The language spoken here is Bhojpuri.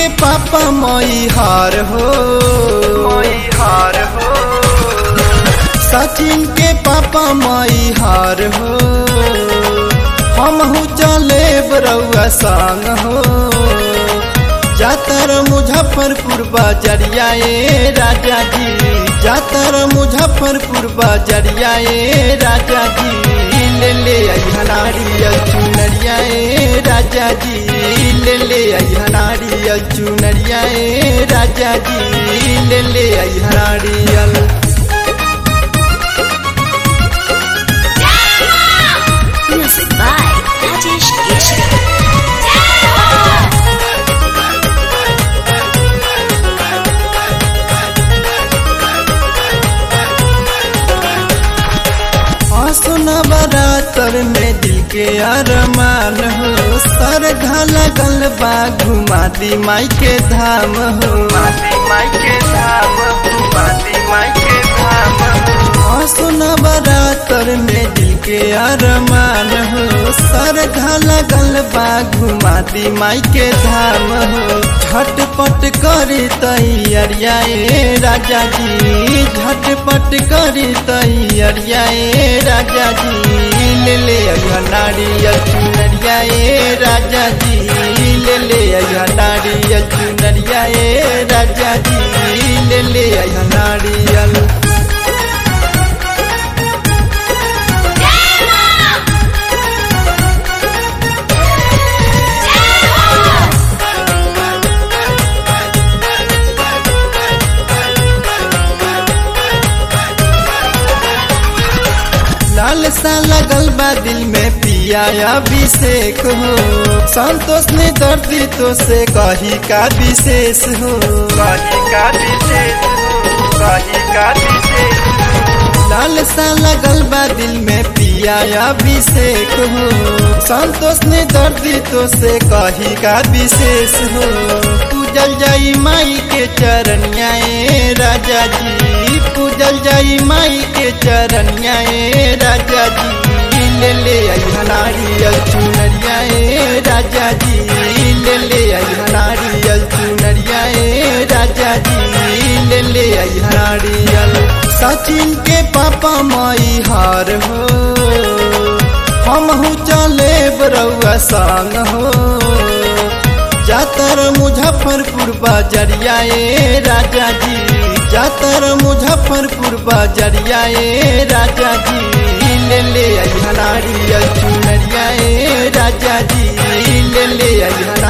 के पापा मई हार हो हार हो सचिन के पापा मई हार हो हमहू चले बरौआ संग हो जातर मुजफ्फरपुर बाजरिया ए राजा जी जातर मुजफ्फरपुर बाजरिया ए राजा जी ले ले हनारी चुनरिया ए राजा जी ले ले हनारी चुनरिया ए राजा जी ले ले हनारियल Music by Rajesh Keshri. सुना बरातर में दिल के अरमान हो सर घाला गल बा घुमा दी माई के धाम हो माती माई के धाम माती माई के धाम सुना बरातर में दिल के अरमान हो सर घाला गल बा घुमा दी माई के धाम हो झटपट करी तैयारिया ए राजा जी झटपट करी तैयारिया ए राजा जी ले ले नारियल चुनरिया ए राजा जी ले ले नारियल चुनरिया ए राजा जी ले ले नारियल लाल सा लगल बा दिल में पिया अभिषेक हो संतोष ने दर्दी तो से कही का विशेष हो कही का विशेष कही का विशेष लाल सा लगल बा दिल में पिया अभिषेक हो संतोष ने दर्दी तो से कही का विशेष हो पूजल जाई माई के चरनिया ए राजा जी पूजल जाई माई के चरनिया ए राजा जी ले ले नारियल चुनरिया ए राजा जी ले ले नारियल चुनरिया ए राजा जी ले ले नारियल सचिन के पापा माई हार हो हमहू चले बरौआ संग हो जातर मुजफ्फरपुर बाजरिया ए राजा जी जातर मुजफ्फरपुर बाजरिया ए राजा जी ले ले नारियल चुनरिया ए राजा जी ले ले